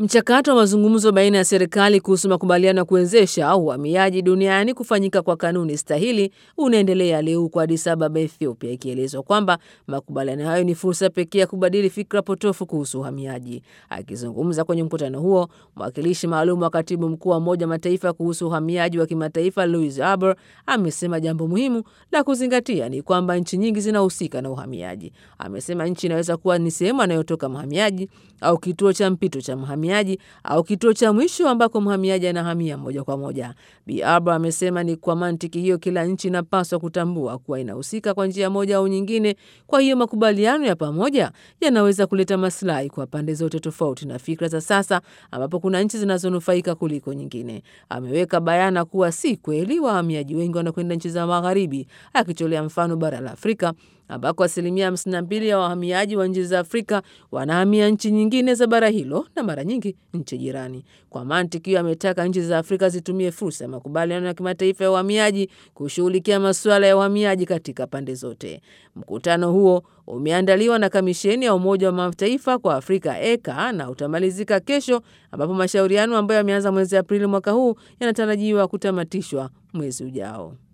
Mchakato wa mazungumzo baina ya serikali kuhusu makubaliano ya kuwezesha uhamiaji duniani kufanyika kwa kanuni stahili unaendelea leo huko Addis Ababa, Ethiopia, ikielezwa kwamba makubaliano hayo ni fursa pekee ya kubadili fikra potofu kuhusu uhamiaji. Akizungumza kwenye mkutano huo, mwakilishi maalum wa katibu mkuu wa Umoja wa Mataifa kuhusu uhamiaji wa kimataifa Louise Arbour amesema jambo muhimu la kuzingatia ni kwamba nchi nyingi zinahusika na uhamiaji. Amesema nchi inaweza kuwa ni sehemu anayotoka mhamiaji au kituo cha mpito cha mhamiaji au kituo cha mwisho ambako mhamiaji anahamia moja kwa moja. Bi Arbour amesema ni kwa mantiki hiyo, kila nchi inapaswa kutambua kuwa inahusika kwa njia moja au nyingine. Kwa hiyo makubaliano ya pamoja yanaweza kuleta maslahi kwa pande zote, tofauti na fikra za sasa ambapo kuna nchi zinazonufaika kuliko nyingine. Ameweka bayana kuwa si kweli wahamiaji wengi wanakwenda nchi za magharibi, akitolea mfano bara la Afrika ambako asilimia 52 ya wahamiaji wa nchi za Afrika wanahamia nchi nyingine za bara hilo na mara nyingi nchi jirani. Kwa mantiki hiyo, ametaka nchi za Afrika zitumie fursa ya makubaliano ya kimataifa ya uhamiaji kushughulikia masuala ya uhamiaji katika pande zote. Mkutano huo umeandaliwa na Kamisheni ya Umoja wa Mataifa kwa Afrika ECA na utamalizika kesho, ambapo mashauriano ambayo yameanza mwezi Aprili mwaka huu yanatarajiwa kutamatishwa mwezi ujao.